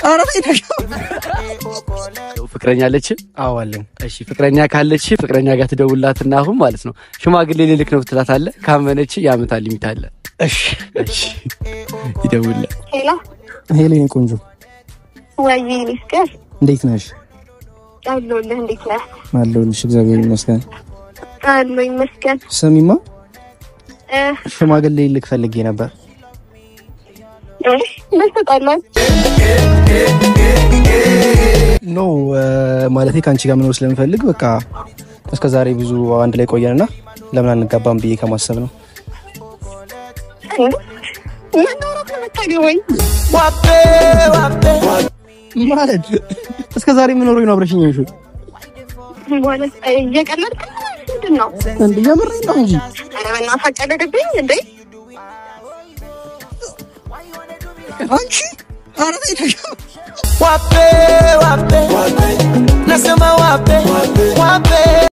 ኧረ ተይ ተው። ፍቅረኛ አለች? አዎ አለኝ። እሺ ፍቅረኛ ካለች ፍቅረኛ ጋር ትደውላትና አሁን ማለት ነው ሽማግሌ ልልክ ነው ትላታለህ። ካመነች የዓመት ሊሚት አለ። እሺ እሺ ይደውልልህ። ሄሎ ሄሎ የኔ ቆንጆ ወይ ሚስከር እንዴት ነሽ? አለሁልህ። እንዴት ነህ? አለሁልሽ እግዚአብሔር ይመስገን። አለሁ ይመስገን። ስሚማ እ ሽማግሌ ልክ ፈልጌ ነበር። እ ምን ትጠላለህ? ኖ ማለቴ ከአንቺ ጋር መኖር ስለምፈልግ በቃ እስከ ዛሬ ብዙ አንድ ላይ ቆየንና ለምን አንጋባም ብዬ ከማሰብ ነው። ምን ኖሮክ ነው የምታገባኝ? ማለት እስከ ዛሬ የምኖረው ነው አብረሽኝ ይሹ ማለት እየቀለድክ ነው ወይስ ምንድን ነው? እንዴ የምሬን ነው እንጂ ኧረ በእናትህ አቀለድብኝ እንዴ! አንቺ ኧረ ተይ ተው። wape wape nasema wape wape